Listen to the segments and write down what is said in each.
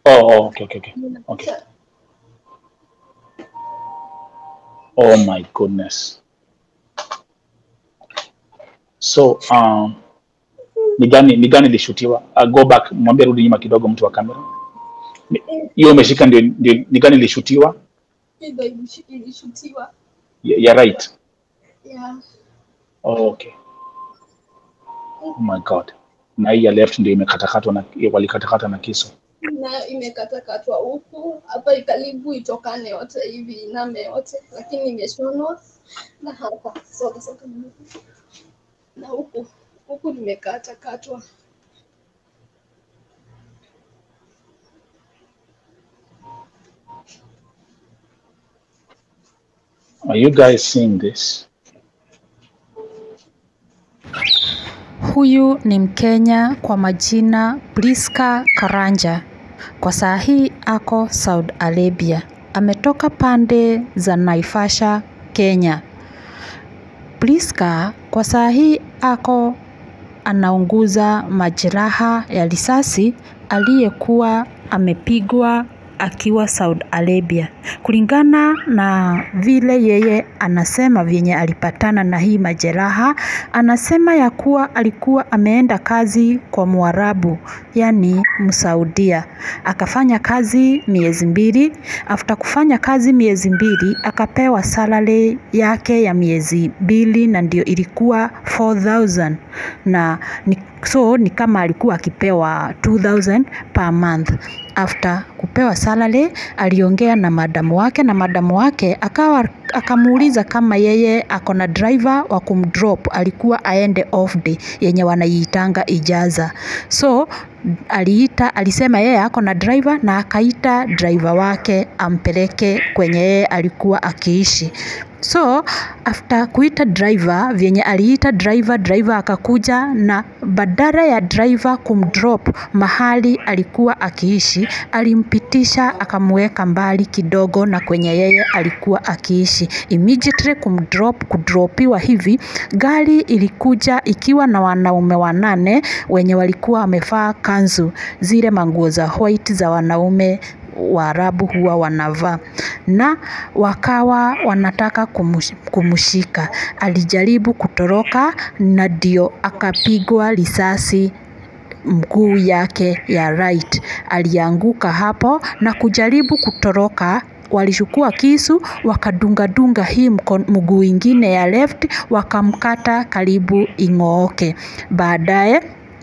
Oh, oh, okay, okay, okay. Okay. Oh my goodness. So, um, ni gani ni gani ilishutiwa? Uh, go back, mwambie rudi nyuma kidogo mtu wa kamera. Ni- Hiyo umeshika ndio, ndio ni gani ilishutiwa? Ndio ilish- ilishutiwa. Ya ya right. Yeah. Oh, okay. Oh my god. Na hii ya left ndio imekatakatwa na walikatakata na kisu. nayo imekatakatwa huku hapa karibu itokane yote hivi iname yote, lakini imeshonwa na hapa soka soka na huku huku nimekatakatwa. Are you guys seeing this? Huyu ni Mkenya kwa majina Priska Karanja. Kwa saa hii ako Saudi Arabia. Ametoka pande za Naivasha, Kenya. Priska kwa saa hii ako anaunguza majeraha ya risasi aliyekuwa amepigwa akiwa Saudi Arabia. Kulingana na vile yeye anasema vyenye alipatana na hii majeraha, anasema ya kuwa alikuwa ameenda kazi kwa Mwarabu, yani Msaudia. Akafanya kazi miezi mbili. After kufanya kazi miezi mbili, akapewa salary yake ya miezi mbili na ndio ilikuwa 4000 na ni, so ni kama alikuwa akipewa 2000 per month. After kupewa salary, aliongea na madamu wake na madamu wake akawa akamuuliza kama yeye ako na driver wa kumdrop, alikuwa aende off day yenye wanaiitanga ijaza. So aliita, alisema yeye ako na driver na akaita driver wake ampeleke kwenye yeye alikuwa akiishi. So after kuita driver, vyenye aliita driver, driver akakuja na badala ya driver kumdrop mahali alikuwa akiishi, alimpitisha akamweka mbali kidogo na kwenye yeye alikuwa akiishi. Immediately kumdrop, kudropiwa hivi, gari ilikuja ikiwa na wanaume wanane wenye walikuwa wamevaa kanzu, zile manguo za white za wanaume Waarabu huwa wanavaa na wakawa wanataka kumush, kumshika. Alijaribu kutoroka na ndio akapigwa risasi mguu yake ya right. Alianguka hapo na kujaribu kutoroka walichukua kisu wakadungadunga hii mko- mguu ingine ya left wakamkata karibu ing'ooke. Baadaye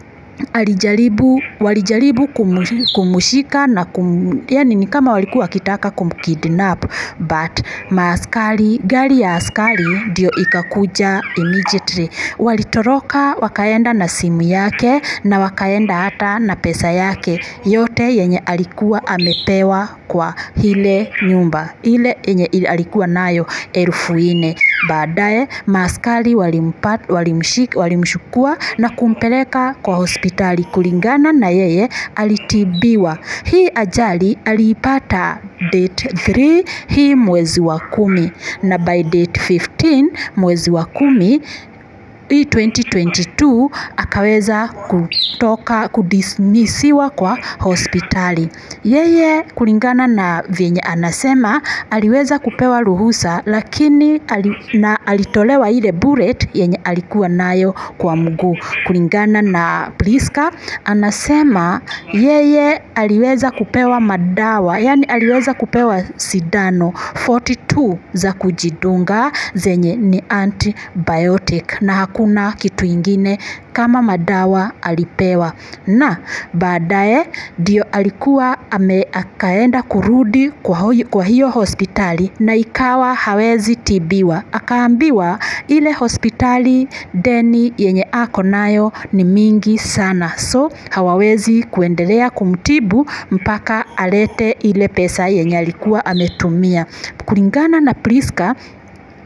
alijaribu walijaribu kumu- kumshika na kum, yani ni kama walikuwa wakitaka kumkidnap but maaskari gari ya askari ndio ikakuja immediately walitoroka wakaenda na simu yake na wakaenda hata na pesa yake yote yenye alikuwa amepewa kwa ile nyumba ile yenye ili- alikuwa nayo elfu nne baadaye maaskari walimpa- walimshik- walimchukua na kumpeleka kwa hospitali kulingana na yeye alitibiwa hii ajali aliipata date 3 hii mwezi wa kumi na by date 15 mwezi wa kumi hii 2022 akaweza kutoka kudismisiwa kwa hospitali. Yeye kulingana na vyenye anasema aliweza kupewa ruhusa, lakini ali, na alitolewa ile bullet yenye alikuwa nayo kwa mguu. Kulingana na Priska anasema yeye aliweza kupewa madawa, yani aliweza kupewa sindano 42 za kujidunga zenye ni antibiotic na hakuna kitu ingine kama madawa alipewa, na baadaye ndio alikuwa ame akaenda kurudi kwa, hoi- kwa hiyo hospitali na ikawa hawezi tibiwa, akaambiwa ile hospitali deni yenye ako nayo ni mingi sana, so hawawezi kuendelea kumtibu mpaka alete ile pesa yenye alikuwa ametumia. Kulingana na Priska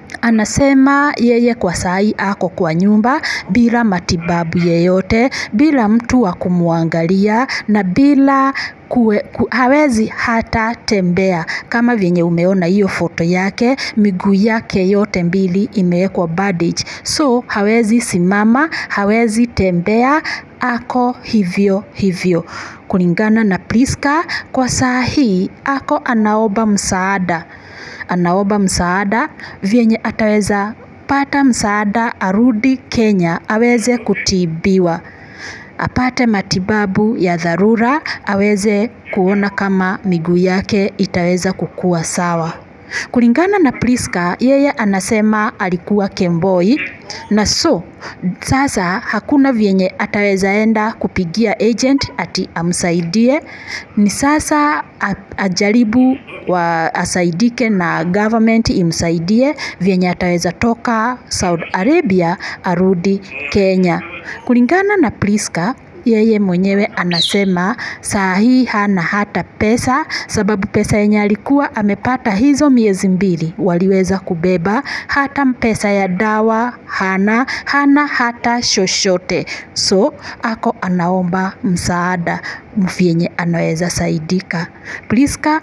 Anasema yeye kwa sai ako kwa nyumba bila matibabu yeyote, bila mtu wa kumwangalia na bila kue, ku, hawezi hata tembea kama vyenye umeona hiyo foto yake, miguu yake yote mbili imewekwa bandage, so hawezi simama, hawezi tembea, ako hivyo hivyo. Kulingana na Priska, kwa saa hii ako anaomba msaada anaomba msaada vyenye ataweza pata msaada arudi Kenya aweze kutibiwa apate matibabu ya dharura aweze kuona kama miguu yake itaweza kukua sawa. Kulingana na Priska, yeye anasema alikuwa Kemboi na so sasa hakuna vyenye ataweza enda kupigia agent ati amsaidie. Ni sasa a- ajaribu wa asaidike na government imsaidie vyenye ataweza toka Saudi Arabia arudi Kenya. Kulingana na Priska, yeye mwenyewe anasema saa hii hana hata pesa, sababu pesa yenye alikuwa amepata hizo miezi mbili waliweza kubeba, hata pesa ya dawa hana, hana hata chochote. So ako anaomba msaada vyenye anaweza saidika. Priska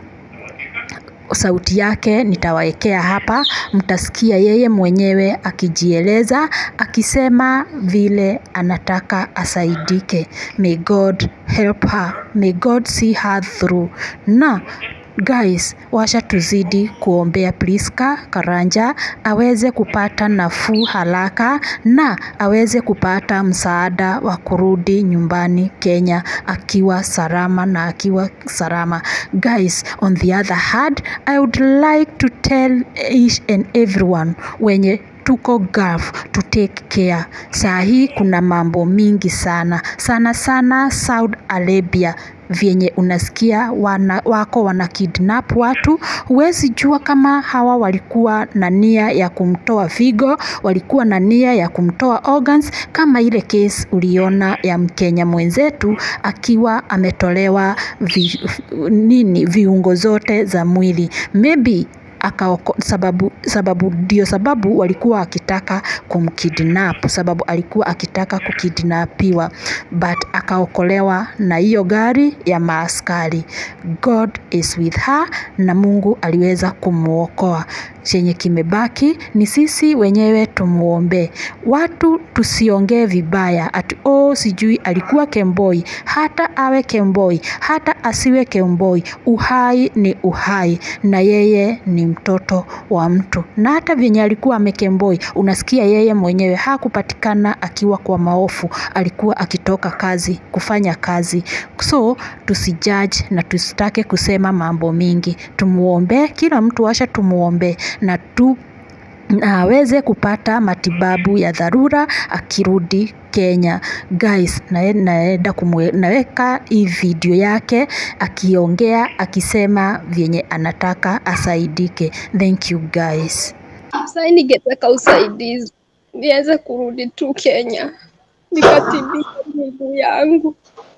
sauti yake nitawaekea hapa, mtasikia yeye mwenyewe akijieleza akisema vile anataka asaidike. May God help her, may God see her through. Na guys, washa tuzidi kuombea Priska Karanja aweze kupata nafuu haraka na aweze kupata msaada wa kurudi nyumbani Kenya akiwa salama na akiwa salama. Guys, on the other hand, I would like to tell each and everyone wenye tuko Gulf to take care. Saa hii kuna mambo mingi sana sana sana Saudi Arabia vyenye unasikia wana, wako wana kidnap watu. Huwezi jua kama hawa walikuwa na nia ya kumtoa figo, walikuwa na nia ya kumtoa organs, kama ile case uliona ya Mkenya mwenzetu akiwa ametolewa vi, nini viungo zote za mwili maybe akaoko, sababu sababu ndio sababu walikuwa akitaka kumkidnap, sababu alikuwa akitaka kukidnapiwa, but akaokolewa na hiyo gari ya maaskari. God is with her, na Mungu aliweza kumwokoa. Chenye kimebaki ni sisi wenyewe tumuombe. Watu tusiongee vibaya ati oh, sijui alikuwa Kemboi. Hata awe Kemboi, hata asiwe Kemboi, uhai ni uhai, na yeye ni mtoto wa mtu. Na hata vyenye alikuwa amekemboi, unasikia yeye mwenyewe hakupatikana akiwa kwa maofu, alikuwa akitoka kazi kufanya kazi. So tusijudge na tusitake kusema mambo mingi, tumuombe, kila mtu asha tumuombe na tu na aweze kupata matibabu ya dharura akirudi Kenya. Guys, nae- naenda kumwe, naweka hii video yake akiongea akisema vyenye anataka asaidike. Thank you guys. Sasa ningetaka usaidizi niweze kurudi tu Kenya nikatibia miguu yangu,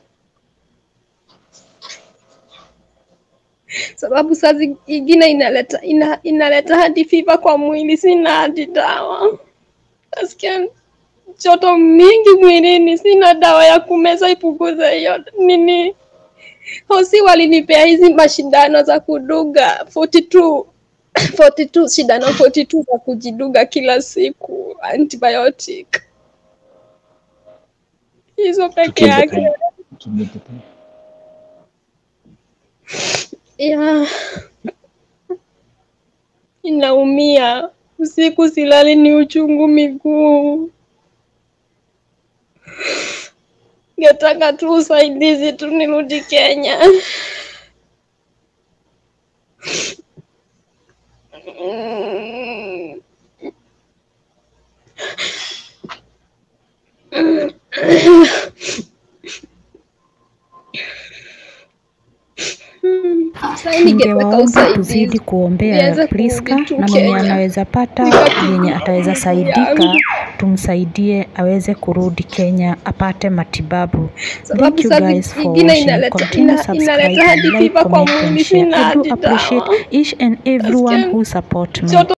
sababu saa ingine inaleta ina, inaleta hadi fiva kwa mwili, sina hadi dawa. Nasikia joto mingi mwilini, sina dawa ya kumeza ipunguze hiyo nini. Hosi walinipea hizi mashindano za kuduga 42 42 shindano 42 za kujiduga kila siku antibiotic hizo peke Tukimbie yake tena. Tukimbie tena. ya inaumia usiku silali ni uchungu miguu ngetaka tu usaidizi tu nirudi Kenya Mm. Sasa ningetaka Ningewaomba tuzidi usaidizi kuombea niweze Priska kurudi tu na mwenye Kenya. anaweza pata Nikatibia yenye ataweza miguu saidika, yangu. tumsaidie aweze kurudi Kenya apate matibabu. sababu Thank you saa guys for zingine watching. inaleta Continue ina, subscribe inaleta and hadi like, fiva kwa comment and mwili, share. sina I do hadi appreciate dawa. each and everyone Nasikia who support me. joto